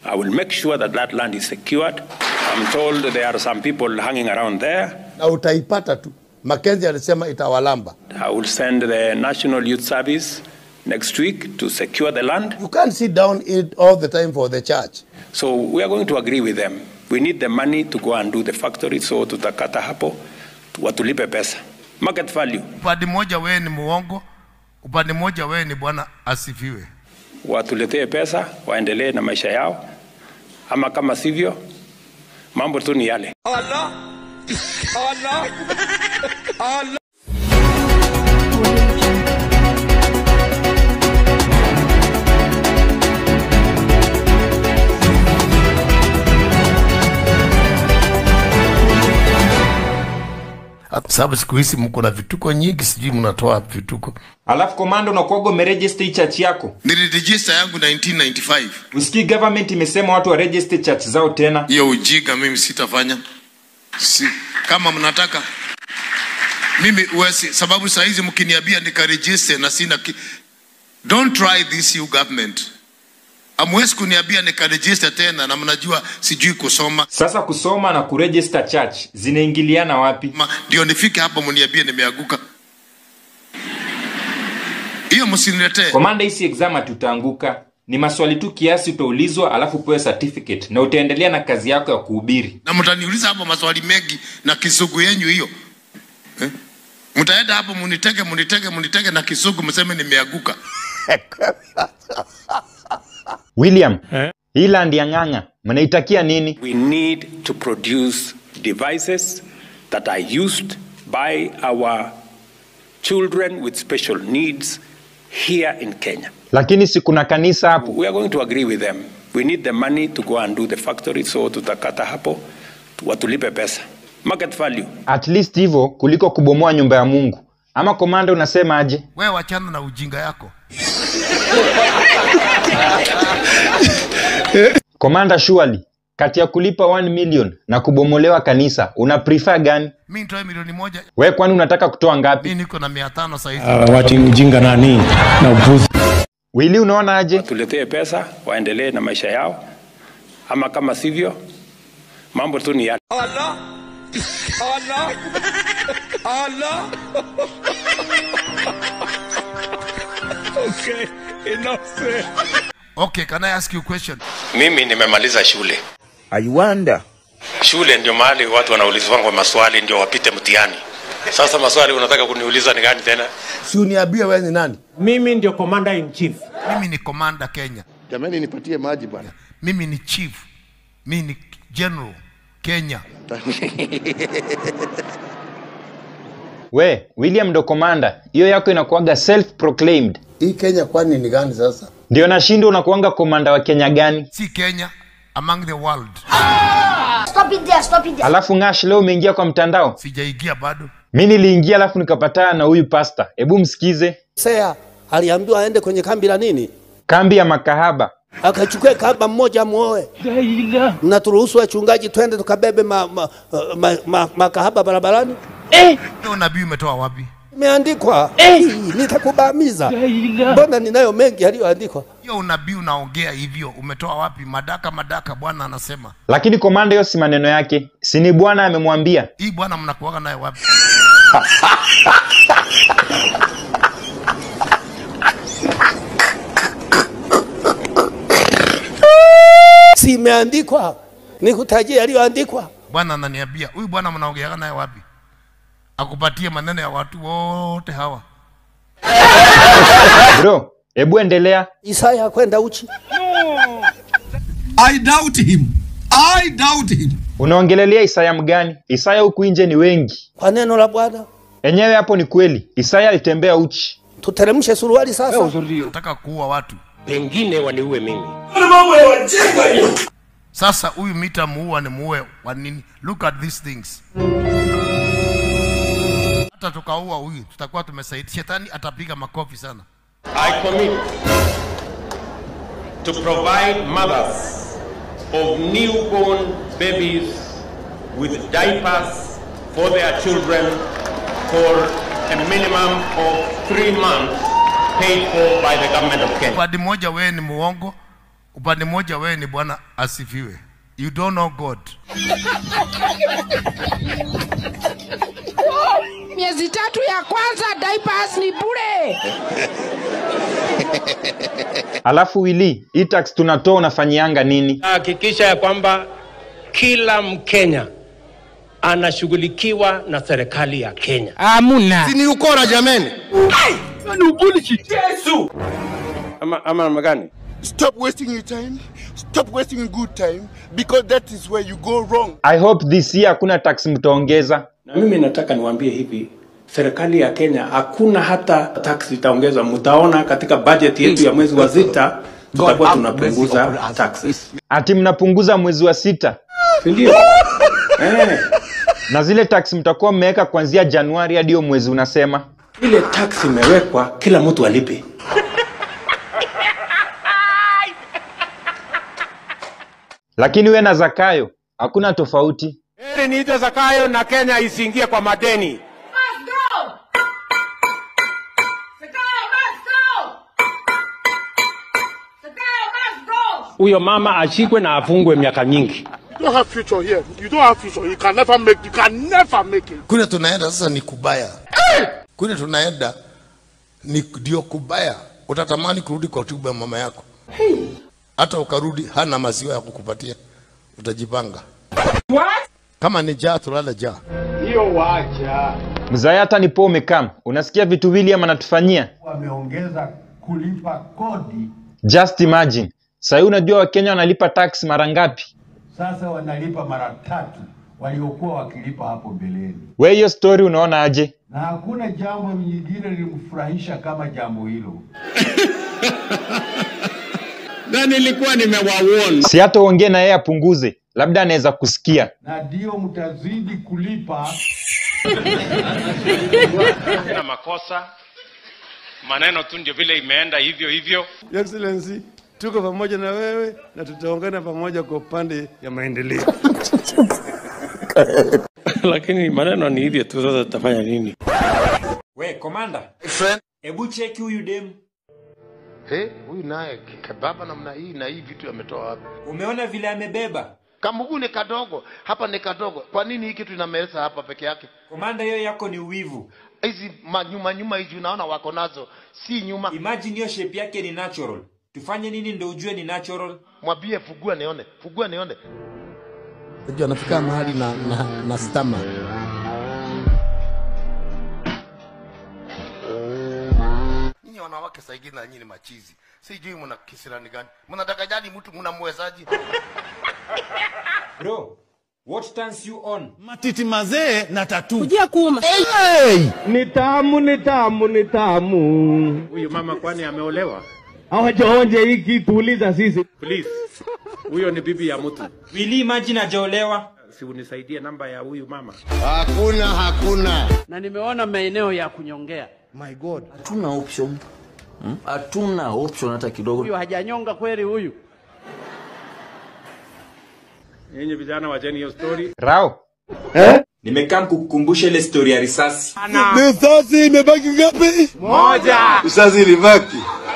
I will make sure that that land is secured. I'm told there are some people hanging around there. na utaipata tu. Mackenzie alisema itawalamba. I will send the National Youth Service next week to secure the land. You can't sit down it all the time for the church. So we are going to agree with them. We need the money to go and do the factory, so tutakata hapo watulipe pesa. Market value, upande mmoja wewe ni muongo upande mmoja wewe ni bwana asifiwe watuletee pesa, waendelee na maisha yao, ama kama sivyo, mambo tu ni yale. Kwa sababu siku hizi mko na vituko nyingi sijui mnatoa wapi vituko alafu komanda unakuwaga umeregister hii church yako niliregister yangu 1995 usikii government imesema watu waregister church zao tena hiyo ujiga mimi sitafanya si, kama mnataka mimi uwezi, sababu saa hizi mkiniambia nikaregister na sina ki... don't try this you government amwezi kuniambia nikaregister tena na mnajua sijui kusoma sasa kusoma na kuregister church zinaingiliana wapi Ma- ndio nifike hapo mniambie nimeanguka hiyo msiniletee komanda hisi exam hatutaanguka ni maswali tu kiasi utaulizwa alafu upewe certificate na utaendelea na kazi yako ya kuhubiri na mtaniuliza hapo maswali mengi na kisugu yenyu hiyo eh? mtaenda hapo munitege munitege munitege na kisugu mseme nimeanguka william hii land ya ng'ang'a mnaitakia nini We need to produce devices that are used by our children with special needs here in Kenya. lakini si kuna kanisa hapo We are going to agree with them. We need the money to go and do the factory, so tutakata hapo watulipe pesa. Market value. at least hivyo kuliko kubomoa nyumba ya mungu ama komanda unasema aje wewe wachana na ujinga yako komanda shuali kati ya kulipa 1 million na kubomolewa kanisa una prefer gani mi nitoe milioni moja we kwani unataka kutoa ngapi mi niko na mia tano sahizi wati ujinga nani na upuzi wili unaona aje Tuletee pesa, waendelee na maisha yao, ama kama sivyo, mambo tu ni yale. okay can i ask you a question Mimi nimemaliza shule. I wonder. Shule ndio mahali watu wanaulizwa maswali ndio wapite mtihani. Sasa maswali unataka kuniuliza ni gani tena? Si uniambie wewe ni nani? mimi ndio commander in chief mimi ni komanda kenya Jamani, nipatie maji bwana. mimi ni chief mimi ni general kenya we william ndo komanda hiyo yako inakuaga self proclaimed Hii Kenya kwani ni gani sasa? ndio nashinda unakuanga komanda wa kenya gani si kenya among the world Stop it there, stop it there. alafu ngash leo umeingia kwa mtandao sijaigia bado mi niliingia alafu nikapatana na huyu pasta hebu msikize Sea aliambiwa aende kwenye kambi la nini, kambi ya makahaba akachukue kamba mmoja muoe. Mnaturuhusu wachungaji twende tukabebe ma, ma, ma, ma, makahaba barabarani? hiyo nabii umetoa wapi Imeandikwa Hii, nitakubamiza. Mbona ninayo mengi yaliyoandikwa. hiyo unabii unaongea hivyo umetoa wapi madaka madaka bwana anasema lakini komanda hiyo si maneno yake sini bwana amemwambia hii bwana mnakuaga naye wapi Si imeandikwa? Nikutajie yaliyoandikwa. bwana ananiambia huyu bwana mnaongeaga naye wapi akupatie maneno ya watu wote hawa bro hebu endelea Isaya kwenda uchi. I doubt him. I doubt him. unaongelelea isaya mgani isaya huku nje ni wengi Kwa neno la Bwana enyewe hapo ni kweli isaya alitembea uchi tuteremshe suruali sasa. nataka kuua watu Pengine waniue mimi. sasa huyu mita muua ni muue wa nini look at these things hata tukaua huyu tutakuwa tumesaidia shetani atapiga makofi sana I commit to provide mothers of newborn babies with diapers for their children for a minimum of three months paid for by the government of Kenya. upande mmoja wewe ni muongo upande mmoja wewe ni bwana asifiwe you don't know god miezi tatu ya kwanza diapers ni bure alafu wili hii tax tunatoa unafanyianga nini Hakikisha ya kwamba kila Mkenya anashughulikiwa na serikali ya Kenya. amuna Si ni ukora jameni. Yesu! Ama, ama namna gani? Stop wasting your time. Stop wasting your good time because that is where you go wrong. i hope this year hakuna tax mtaongeza Na mimi nataka niwaambie hivi, serikali ya Kenya hakuna hata tax itaongezwa. Mtaona katika budget yetu ya mwezi wa sita tutakuwa tunapunguza taxes, ati mnapunguza mwezi wa sita si ndio? eh, na zile tax mtakuwa mmeweka kuanzia januari hadi hiyo mwezi unasema ile tax imewekwa, kila mtu alipe. lakini we na zakayo hakuna tofauti Heri niite Zakayo na Kenya isiingie kwa madeni. Huyo mama ashikwe na afungwe miaka nyingi. You don't have future here. You don't have future. You can never make. You can never make it. Kule tunaenda sasa ni kubaya. Kule tunaenda ni ndio kubaya. Utatamani kurudi kwa tumbo ya mama yako. Hata ukarudi hana maziwa ya kukupatia. Utajipanga. Kama ni jaa tulale jaa. mzaya hata nipo umekam unasikia vitu william anatufanyia wameongeza kulipa kodi, just imagine sahii unajua wakenya wanalipa tax mara ngapi sasa wanalipa mara tatu waliokuwa wakilipa hapo mbeleni, we hiyo story unaona aje na hakuna jambo lingine lilimfurahisha kama jambo hilo. Na nilikuwa nimewaona. si hata uongee na yeye apunguze labda anaweza kusikia Na ndio mtazidi kulipa na makosa maneno tu ndio vile imeenda hivyo hivyo. Your Excellency, tuko pamoja na wewe na tutaungana pamoja kwa upande ya maendeleo. Lakini maneno ni hivyo tu, sasa tutafanya nini? we komanda Friend. hebu cheki huyu demu Hey, huyu naye kebaba namna hii na hii vitu ametoa wapi? umeona vile amebeba Kamugu ni kadogo, hapa ni kadogo. Kwa nini hii kitu inameza hapa peke yake? komanda hiyo yako ni uwivu Hizi manyuma nyuma hizi unaona wako nazo, si nyuma. imagine hiyo shape yake ni natural tufanye nini ndo ujue ni natural Mwambie fugua nione, fugua nione. Unajua anafika mahali na na, na stama. Nyinyi wanawake saa ingine na nyinyi ni machizi. Sijui mna kisirani gani. Mnataka jani mtu mnamwezaji? bro what turns you on Matiti mazee na tatu. kujia kuuma Ni tamu, ni tamu, ni tamu. Huyu mama kwani ameolewa? Hawajaonje hii kitu, uliza sisi. Please. Huyo ni bibi ya mtu. wili imagine ajaolewa Si unisaidie namba ya huyu mama. Hakuna, hakuna. na nimeona maeneo ya kunyongea My God. hatuna option Hmm? hatuna option hata kidogo huyu hajanyonga kweli huyu Nyinyi vijana wacheni hiyo story. rao nimekaa kukukumbusha ile story ya risasi Risasi imebaki ngapi? Moja. Risasi ilibaki.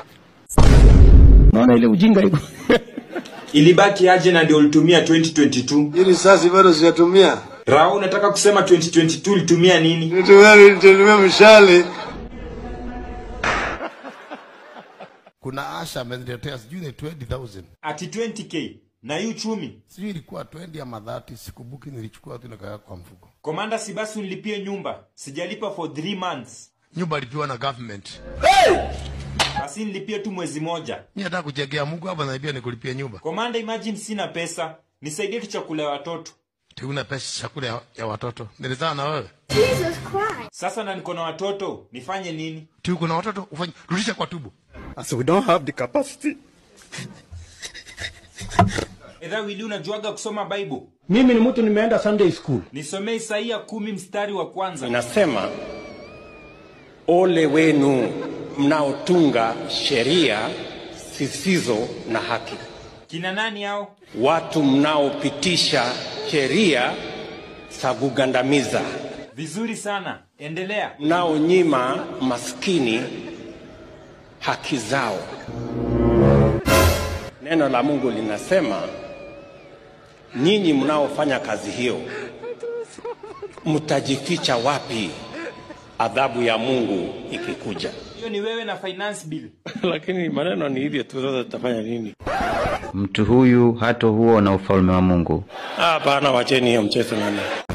Naona ile ujinga iko. ilibaki aje na ndio ulitumia 2022 Hii risasi bado sijatumia. rao unataka kusema 2022 ulitumia nini Nitumia nitumia mshale. Kuna Asha ameniletea sijui ni 20000. ati 20k na hii uchumi Sijui ilikuwa 20 ama 30, sikumbuki nilichukua tu nikaweka kwa mfuko. komanda si basi unilipie nyumba sijalipa for 3 months Nyumba ilipiwa na government. basi nilipie tu mwezi moja Mimi nataka kujegea Mungu hapa na pia nikulipia nyumba. komanda imagine sina pesa nisaidie tu chakula ya watoto Tuna pesa chakula ya, ya watoto. Nilizaa na wewe. Jesus Christ. sasa na niko na watoto nifanye nini Tu kuna watoto ufanye rudisha kwa tubu. As we don't have the capacity. edha wili unajuaga kusoma bible Mimi ni mtu nimeenda Sunday school. nisomee isaia kumi mstari wa kwanza Inasema ole wenu mnaotunga sheria zisizo na haki, kina nani hao watu mnaopitisha sheria za kugandamiza, vizuri sana endelea mnaonyima maskini haki zao. Neno la Mungu linasema nyinyi mnaofanya kazi hiyo mtajificha wapi adhabu ya Mungu ikikuja? hiyo ni wewe na finance bill Lakini maneno ni hivyo tu, sasa tutafanya nini? Mtu huyu hata huona ufalme wa Mungu. Hapana, wacheni hiyo mchezo nani.